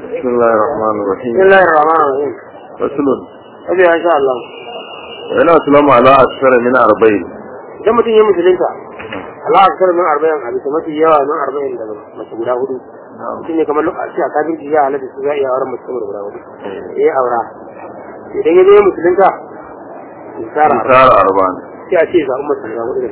بسم الله الرحمن الرحيم بسم الله الرحمن الرحيم فصل أبي إن شاء الله وإن أسلم على أكثر من أربعين idan mutum ya musulunta Allah a kasar min arba'in a bisa mafi yawa min arba'in daga mace guda hudu mutum ne kamar lokaci a kafin ya halatta su za a iya auren mace sama da guda hudu ya yi aura idan ya zo ya musulunta misara إنكار أربعين sai a ce zaɓi mace guda hudu da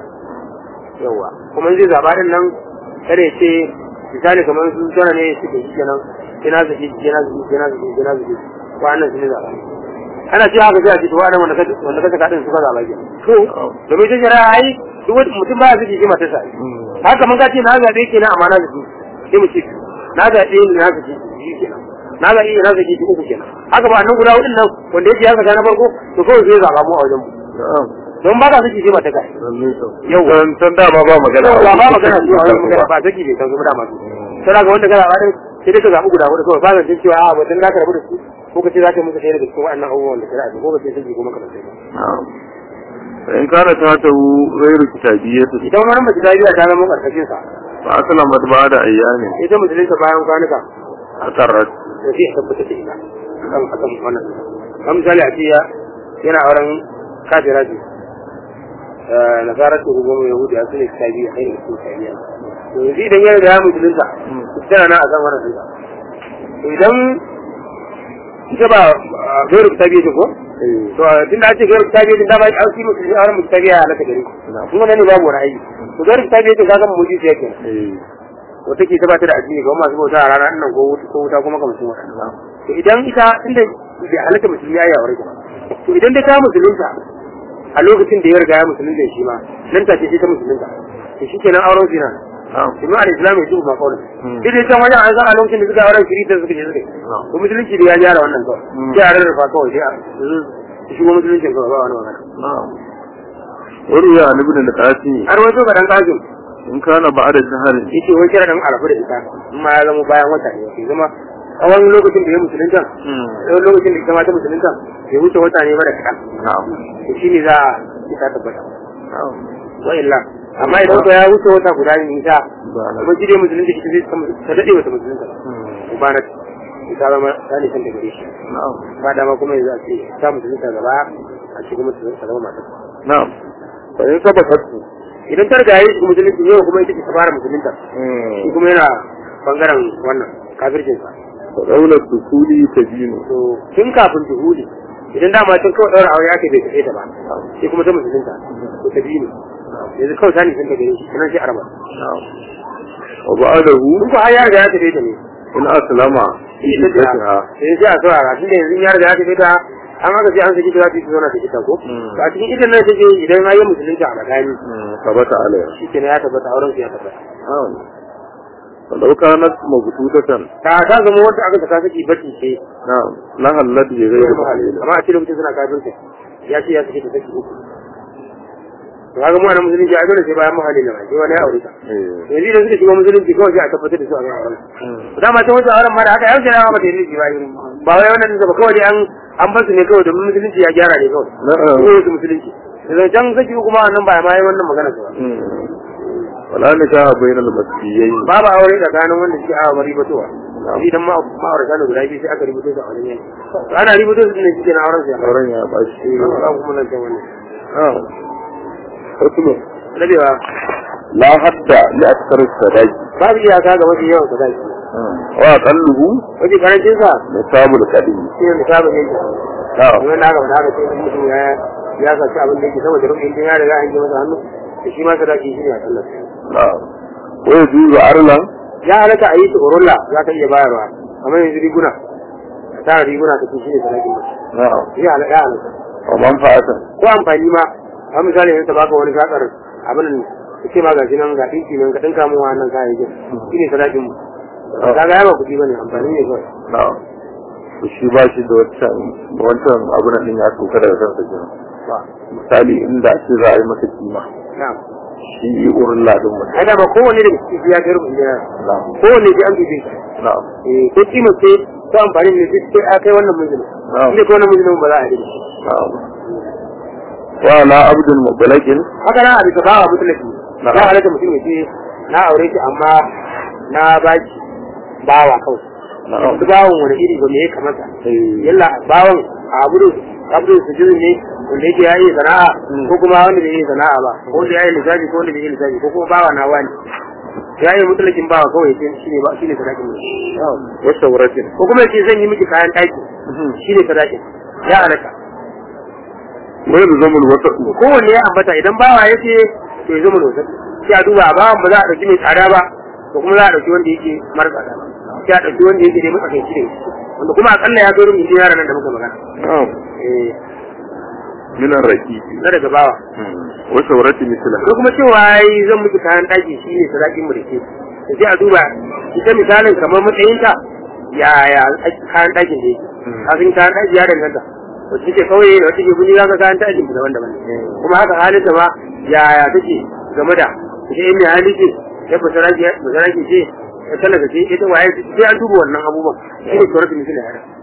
yawa kuma in zai zaɓa din nan kada ya ce misali kamar sun tana ne suke shi kenan kina zaki kina zaki kina zaki kina zaki wa'annan su ne zaɓa ana ce haka sai a ce to wa'annan wanda ka wanda ka saka din suka zaɓa ke to domin ta shari'a ai duk wani mutum ba ya zaki shi mata sai haka mun ka ce na zaɓe kenan amma na zaki sai mu ce na zaɓe ni na zaki shi kenan na zaɓe ni na zaki shi uku kenan haka ba annan guda hudun nan wanda yake ya saka na farko to kawai sai ya zaɓa mu a wajen mu نعم don ba ka saki shi mata kai yau can dama ba magana ba ba magana su a wani magana ba saki bai kanzu da masu sai ga wanda kana bada sai dai ka zaɓi guda hudu kawai ba zan cewa a wajen za ka rabu da su ko ka ce za ka yi musu ɗaya daga cikin waɗannan abubuwan da shari'a ko ka ce saki ko makarantai ba نعم فإن كانت هاته غير كتابية idan wani mace ta biya ta zama karkashin sa فأسلمت بعد أيام ita musulunta bayan kwanuka أقرت da sai a tabbatar da ita akan akan wannan kan misali a ce ya yana auren kafira ce nasarar ta hukumar yahudi a sune kitabi a kai da kitabiya to yanzu idan ya riga ya musulunta tana na a kan wannan dinka to idan ita ba gairu kitabi ce ko to tunda ake gairu kitabi din da ba an shi musulmi auren kitabi ya halaka gare ku kuma nan ne babu wani aiki to gairu kitabi ce kaga mu ji yake wata ke ta da addini ga masu bauta a ranar nan ko wuta ko wuta kuma kamar sun wata to idan ita inda bai halatta musulmi ya yi aure ta to idan dai ta musulunta a lokacin da ya riga ya musulunta shi ma nan take sai ta musulunta to shi kenan auren zina نعم kuma a islam ya tuba kawai duk da can wajen an san a lokacin da suka auren shiri da suka je suka yi to musulunci da ya gyara wannan kawai sai a rarrafa kawai sai a su shigo musulunci kawai ba wani magana نعم وروي عن ابن القاسم har wato ga dan kajin إن كان بعد شهر yake wai kira dan arafu da ita in ma ya zama bayan wata ne ke zama a wani lokacin da ya musulunta wani lokacin da ita ma ta musulunta bai wuce wata ne ba da kaɗan نعم to shi ne za a ita tabbata نعم wa illa amma idan ko ya wuce wata guda ne ita Ba na- kuma shi dai musulunta ita zai ta daɗe wata musulunta ba ba na ita zama ta ne san da gare shi نعم ba dama kuma yanzu a ce ta musulunta gaba a ce kuma ta zama matar نعم فإن ثبتت idan ta riga ya yi musulunci yau kuma ita ce ta fara musulunta shi kuma yana bangaren wannan kafircinsa فدولة الدخول تبين to tun kafin duhuli idan dama tun kawai ɗaura aure ake bai tafe ta ba sai kuma ta musulunta to ta biyu ne yanzu kawai ta nisan ta gare shi sanan sai araba نعم وبعده in ko har ya riga ya tafe ta ne إن أسلم في sai ta عدتها sai sai a saurara tunda yanzu ya riga ya tafe ta an haka sai an saki ta za ta yi zauna ta kita ko Mm. to a cikin ita nan take idan ya yi musulunta a tsakani ثبت عليها shi kenan ya tabbata auren su ya tabbata نعم فلو كانت مبتوتة ta ta zama wanda aka saka saki bacci ce نعم لها الذي غير محلل amma a cikin lokacin suna kafirta ya ce ya saki ta saki uku to kaga mu a nan musulunci a dole sai bayan muhalli na sai wani ya aure ta إيه. yanzu da suka shiga musulunci kawai sai a tabbatar da su a kan auren dama ta wajen auren ma da haka yanzu na mata yin ba yi ba wai wannan ba kawai dai an an bar su ne kawai domin musulunci ya gyara ne kawai نعم ko su musulunci da can saki kuma nan ba ma yi wannan magana su ba مم. ولا نكاح بين المسيحيين babu aure tsakanin wanda suke awa mari batowa idan ma ma'aurata ne guda biyu sai aka rubuto su a wajen yanki to ana rubuto su ne shi na auren su ya fara auren ya bashi ba kuma nan can wannan نعم فصل rabewa لا حد لأكثر السداج babu iyaka ga mafi yawan sadaki وأقله wajen karancin sa نصاب الكريم shi ne misalin yanki نعم kuma na gaba da haka sai mutum ya ya saci abin da yake saboda rubin din ya riga an ji masa hannu da shi ma sadaki shi ne a sallar نعم ويجوز عرلا ya halatta a yi su urulla za ka iya bayarwa amma yanzu riguna ka tara riguna ka ce shi ne sadakin ba نعم ya halatta ya halatta ومنفعة ko amfani ma a misali yanzu ta baka wani shakar abin nan ka ce ma gashi nan ga ɗinki nan ka ɗinka mu wannan kayayyakin shi ne sadakin mu ka ga yawa kuɗi ba ne amfani ne kawai na'am to shi ba shi da wancan da wancan abin nan ya sauka daga kansa kenan ba misali inda ake za a yi masa kima na'am shi urin ladin mutum ai da ba kowanne daga cikin ya kai rubin jira na'am kowanne sai an bibe shi na'am eh ko kima ce ko amfani ne duk sai a kai wannan mijin Na'am. inda ko wannan mijin ba za a yi da shi na'am wa la abdul mubalagin haka na a bisa bawa mutulaki Na'am. ya halatta mutum ya ce na aure shi amma na baki bawa kawai Na'am. su bawon wani iri ba me ya kamata Eh. yalla bawon a abudu abudu sujudin ne wanda yake ya yi sana'a Mm. ko kuma wanda bai yi sana'a ba ko wanda ya yi lissafi ko wanda bai yi lissafi ko kuma bawa na wani ya yi mutulakin bawa kawai sai shi ne ba shi ne sadakin mu wa shawratin ko kuma yace zan yi miki kayan ɗaki shi ne sadakin ya alaka wa yalzamul wasat kowanne ya ambata idan bawa ya ce to ya zama losa sai a duba a bawan ba za a ɗauki mai tsada ba ko kuma za a ɗauki wanda yake mara tsada ba sai a ɗauki wanda yake dai matsakaici da shi wanda kuma akalla ya zo rumin yaran nan da muka magana na'am eh min ar-raqiqi na daga bawa wa shawrati mithla ko kuma cewa yi zan miki kayan ɗaki shi ne sadakin mu da ke da sai a duba ita misalin kamar matsayinta ya ya kayan ɗakin da yake Mm. kafin kayan ɗaki ya danganta wacce take kauye da wacce take guni za ka kayan ɗakin ta daban-daban ne kuma haka halin ta ma ya ya take game da ita in mai hali ce ya basaraki basaraki ce ya talaka ce ita waye ce sai an duba wannan abubuwan shi ne tsoron mutum da yara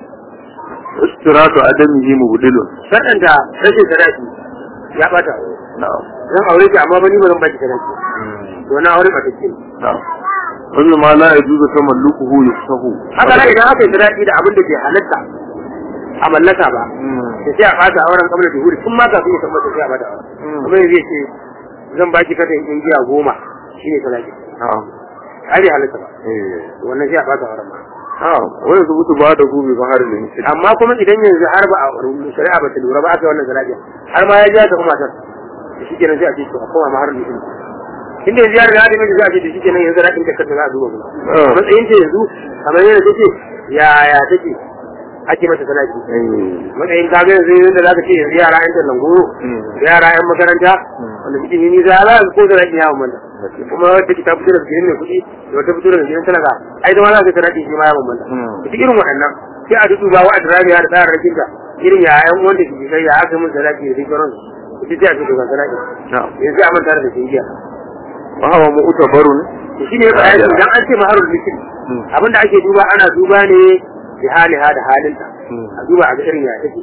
istiratu adamihi mubdilun saɗanta rashin sadaki ya ɓata na'am zan aure ki amma ba ni ba zan baki sadaki to na aure ba take na'am wani ma la yajuzu tamallukuhu yusahu haka nan idan aka yi sadaki da abin da bai halatta a mallaka ba da sai a ɓata auren kamar da huri tun ma kafin ya tabbata sai a ɓata auren kuma yanzu ya ce zan baki katan ingiya goma shine sadaki na'am ai bai halatta ba eh wannan sai a ɓata auren ma na'am wa yazubutu ba'da hu bi bahar al-misl amma kuma idan yanzu har ba a shari'a ba ta lura ba aka yi wannan sadaki har ma ya ja ta kuma matar da shi kenan sai a ce to a koma ma har mutum inda yanzu ya riga da miji za a ce da shi kenan yanzu rakin ta kanta za a duba kuma Ah. matsayin ta yanzu kamar yadda take yaya take ake mata sadaki eh matsayin ka ga yanzu yadda za ka ce yanzu yara yan tallango Mm. yara yan makaranta wanda suke yi nisa za su ko sadaki ya bambanta kuma wadda ta fito daga gidan mai kuɗi da wata fito daga gidan talaka ai zama za ka sadaki shi ma ya bambanta Mm. duk irin waɗannan sai a dudu ba wa a turabiya da tsarin rakinta irin ya yan wanda ke kai ya aka mun sadaki da duk sauran su sai a ce daga sadaki na'am yanzu a manta da shingiya wa huwa mu'tabarun to shi ne bayani idan an ce maharul misli Mm. abinda ake duba ana duba ne da haliha da halinta Mm. a duba a ga irin ya take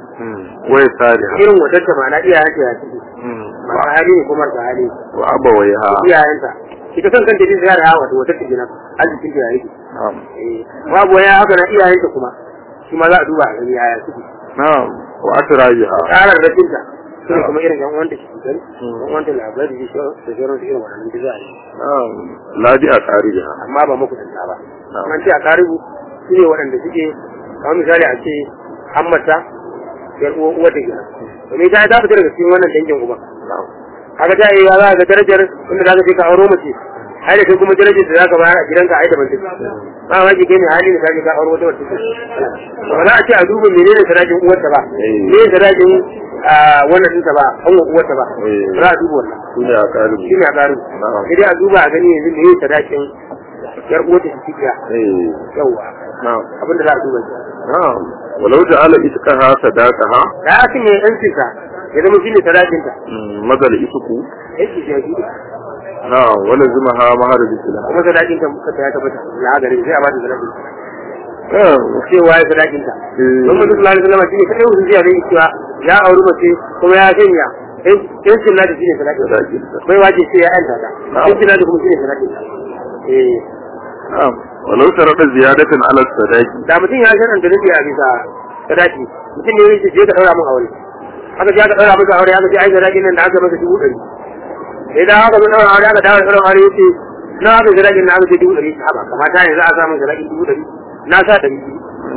wa yasariha irin wadatta ma na iyayenta ya take masu hali ne kuma marasa hali wa abawaiha iyayenta ita kan kanta din ziyara hawa wato wadatta kenan arzikin da ya rike na'am Eh, babu waya haka na iyayenta kuma shi ma za a duba a gani yaya suke na'am wa atrajiha tsarar rafinta shi ne kuma irin yan wanda shi gani yan wanda labari da sauran da sauran su irin wannan da za a yi na'am la bi aqariha amma ba makusanta ba an ce a karibu su ne waɗanda suke kamar misali a ce hammata yar uwa uwa da gina domin ta ta fita daga cikin wannan dangin uba na'am kaga ta yi za ga darajar inda za ka je ka auro mace ai da kai kuma darajar da za ka bayar a gidanka ai da ban take ba ma ki kai mai hali da ka je ka auro wata wata ba za a ce a duba menene sadaqin uwarta ba Eh. me sadaqin wannan ɗinta ba an uwarta ba Eh. ba za a duba wannan sune aqaribu shi ne a ƙarin Na'am. sai dai a duba a gani yanzu me ye sadaqin yar uwarta ta cikiya eh yawwa na'am abinda za a duba shi na'am walau ja'ala itqaha sadaqaha da ya cinye yancinta ya zama shi ne sadaqinta madal isku yanci shi ya shi na'am wala zimaha mahar bisila kuma sadaqinta muka ta ya tabbata ya gari sai a ba ta sadaqinta na'am cewa ya sadakinta Eh. don mutum sallallahu alaihi wasallam shine kadai mutum zai yi cewa ya auri mace kuma ya sanya yancin nata shine sadakin sadakinta bai wace sai ya yanta ta Na'am. yancin nata kuma shine sadakin eh na'am walau tarada ziyadatan ala sadaqi da mutum ya san da nufi a bisa sadaki mutum ne yake je ka daura mun aure aka je aka daura maka aure aka ce ai sadakin nan da aka maka dubu ɗari sai da aka mun daura aure aka dawo daura aure yace na aka sadakin na aka ce dubu ɗari haba kamata yanzu a samu sadakin dubu ɗari na sa ɗari biyu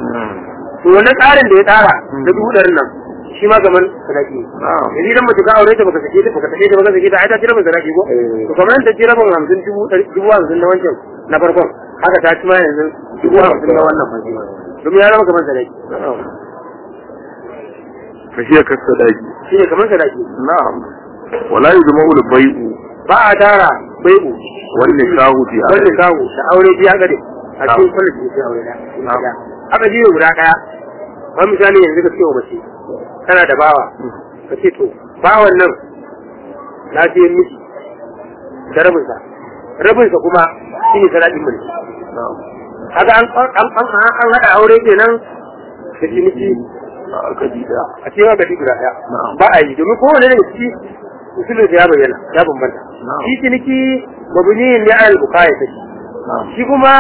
to wannan tsarin da ya tsara da dubu ɗarin nan shi ma gaman sadaki ne na'am yanzu idan mace ka aure ta baka sake ta baka sake ta baka sake ta ai ta jira mai sadaki ko Eh. to kamar ta jira ban hamsin dubu ɗari dubu hamsin na wancan na farkon haka ta ci ma yanzu dubu hamsin na wannan farko domin ya zama kamar sadaki na'am fahiya kasadaqi shi ne kamar sadaki na'am wala yujma'u al-bay'u ba a tara bai'u wal nikahu fi wanda kawo da aure biya gade a cikin Na'am. kwallon da ya aure da Na'am. aka jiyo guda ɗaya ba misali yanzu ka ce wa mace kana da bawa ka ce to bawan nan na je miki da rabinsa rabinsa kuma shi ne sadaƙin mulki na'am haka an an an an haɗa aure kenan da ciniki aka dida a cewa gadi guda ɗaya Na'am. ba a yi domin kowane daga ciki usulun ya bayyana ya bambanta Na'am. shi ciniki mabuniyin ya al bukaya take na'am shi kuma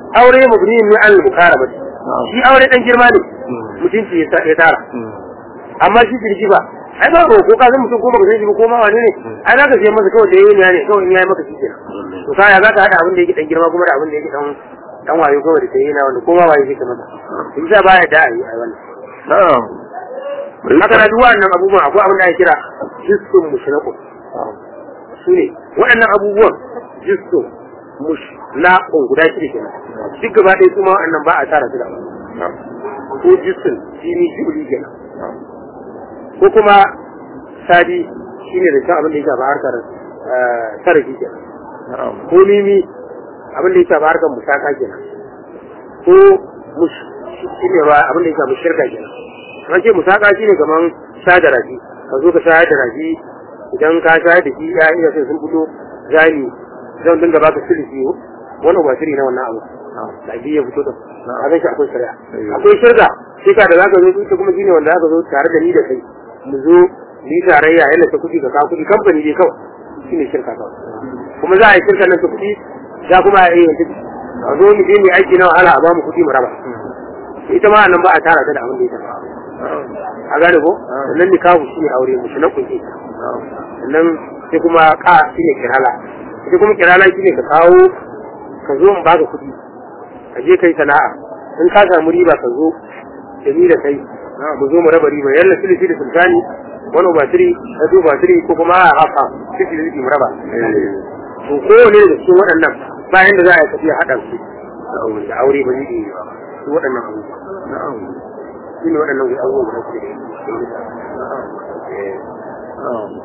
aure mabni ne an mukarama shi aure dan girma ne mutunci ya ya tara amma shi ciniki ba ai ba ko ka san mutum ko baka san shi ba ko ma wani ne ai za ka siya masa kawai da yayi ne kawai in yayi maka shi kenan to ka ya za ka hada abin da yake dan girma kuma da abin da yake dan dan wayo kawai da tayi na wanda ko ma waye shi kamar in sa baya da ai ai wannan na'am haka na duk wannan abubuwan akwai abin da ake kira jissun mushraqu su ne waɗannan abubuwan jissun mushraqu guda shida kenan duk gaba ɗaya kuma waɗannan ba a tara su da ko jissun jini jibuli kenan ko kuma sadi shine da abin da ya shafa harkar sarrafi kenan ko mimi abin da ya shafa harkar musaka kenan ko mush shine ba abin da ya shafa shirka kenan an ce musaka shine kaman sha da rafi ka zo ka shayar da rafi idan ka shayar da shi ya iya sai sun fito zani zan dinga baka silisi wani ba shiri na wannan abu da ya fito da a zai shi akwai shari'a akwai shirka shi ka da za ka zo ita kuma shine wanda za ka zo tare da ni da kai mu zo ni tarayya yana ta kuɗi ka kawo kuɗi kamfani dai kawai shine shirka kawai kuma za a yi shirka nan ta kuɗi za kuma a yi yanzu a zo mu je mu aiki na wahala a ba mu kuɗi mu raba ita ma nan ba a tara ta da abin da ya tafi a gane ko sannan nikahu shine aure mu shi na kunce sannan sai kuma ka shine kirala ita kuma kirala shine ka kawo ka zo in baka kuɗi ka je kai sana'a in ka samu riba ka zo da ni da kai mu zo mu raba riba yalla silisi da sultani wani batiri na zo batiri ko kuma a haka silisi da mu raba to kowane da cikin waɗannan bayan da za a yi tafiya haɗa su da aure ba zai yi ba su waɗannan abubuwa shi ne waɗannan abubuwa da suke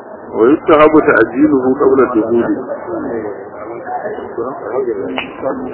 ويستحب تعجيله قبل الدخول da